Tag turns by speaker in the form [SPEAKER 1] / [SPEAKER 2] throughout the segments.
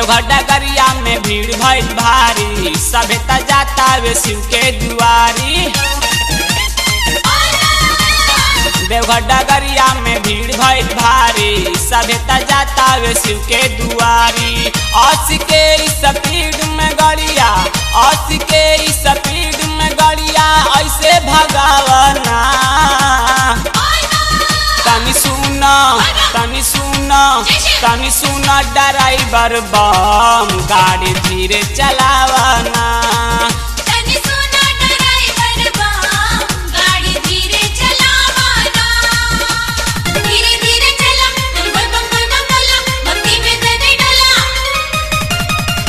[SPEAKER 1] देवघर डगरिया में भीड़ भइल भारी सभे त जाता वे शिव के दुआरी देवघर डगरिया में भीड़ भइल भारी सभे त जाता वे शिव के दुआरी अस्सी के स्पीड में गड़िया अस्सी के स्पीड में गड़िया ऐसे भगावना तनी सुन तनी सुन तनी सुन ड्राइवर बम गाड़ी धीरे चलावना
[SPEAKER 2] तनी सुना ड्राइवर बम गाड़ी धीरे चलावना धीरे धीरे चला बम बम बम बम बोला भक्ति में तने डला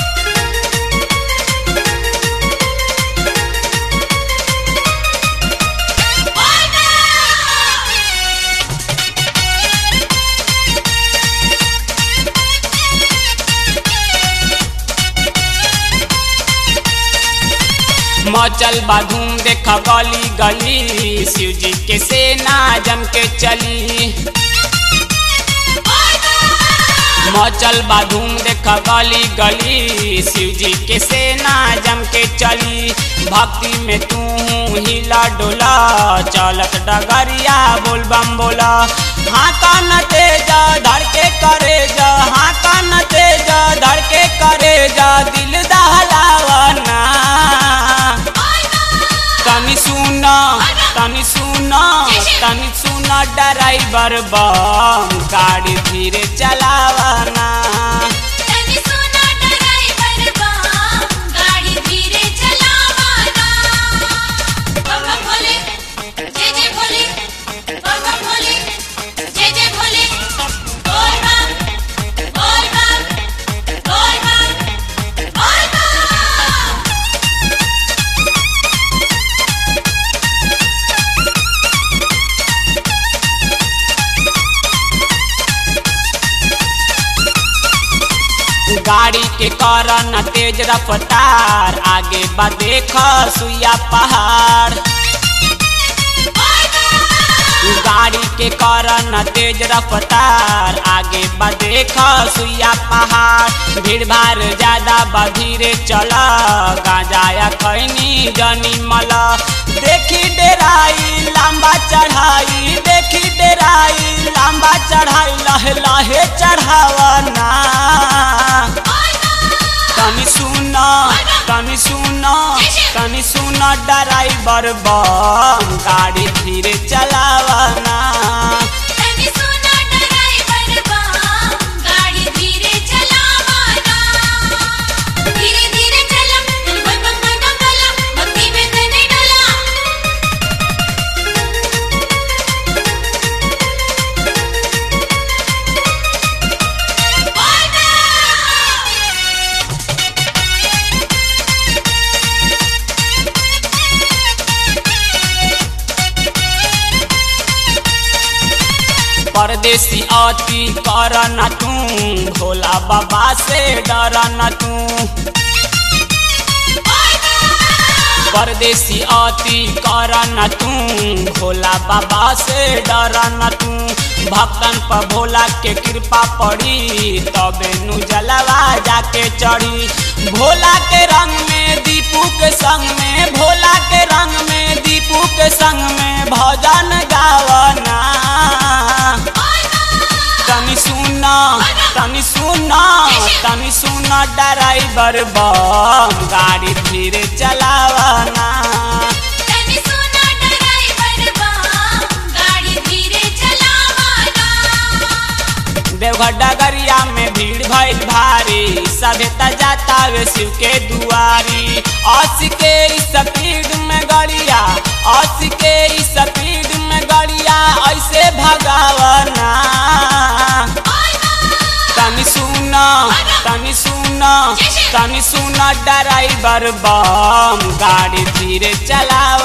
[SPEAKER 1] मचल बाधूम देख गली गली शिव जी के सेना जम के चली मचल बाधूम देख गली गली शिव जी के सेना जम के चली भक्ति में तू हिला डोला चलत डगरिया बोल बम बोला हाँ कान तेज धर के करे जा हाँ कान तेज धर के करे जा दिल दहलावना तनी सुन तनी सुन तनी सुन ड्राइवर बम गाड़ी धीरे चलावना
[SPEAKER 2] तनी सुना ड्राइवर बम गाड़ी धीरे चलावना बम बम भोले जय जय भोले बम बम भोले जय जय भोले बोल बम बोल बम बोल बम बोल बम
[SPEAKER 1] गाड़ी के कारण तेज रफ्तार आगे बा देख सुइया पहाड़ गाड़ी के कारण तेज रफ्तार आगे बा देख सुइया पहाड़ भीड़ भाड़ ज्यादा बा धीरे चल गांजाया खैनी जनी मल देखी डेराई लंबा चढ़ाई देखी डेराई लंबा चढ़ाई लहे लहे चढ़ावना तनी सुन तनी सुन तनी सुन ड्राइवर बम गाड़ी धीरे चलावना
[SPEAKER 2] तनी सुना ड्राइवर बम गाड़ी धीरे चलावना धीरे धीरे चला बम बम बम बम बोला भक्ति में तने डला
[SPEAKER 1] परदेसी अति कर न तू भोला बाबा से डर न तू परदेसी अति कर न तू भोला बाबा से डर न तू भक्तन पर भोला के कृपा पड़ी तबे नु जलवा जाके चढ़ी भोला के रंग में दीपू के संग में भोला के रंग में दीपू के संग में भजन गावना तनी सुन तनी सुन तनी सुन ड्राइवर बम गाड़ी धीरे चलावना
[SPEAKER 2] तनी सुना ड्राइवर बम गाड़ी धीरे चलावना
[SPEAKER 1] देवघर डगरिया में भीड़ भइल भारी सभे त जाता वे शिव के दुआरी अस्सी के स्पीड में गड़िया अस्सी के स्पीड में गड़िया ऐसे भगावना तनी सुन तनी सुन तनी सुन ड्राइवर बम गाड़ी धीरे चलाव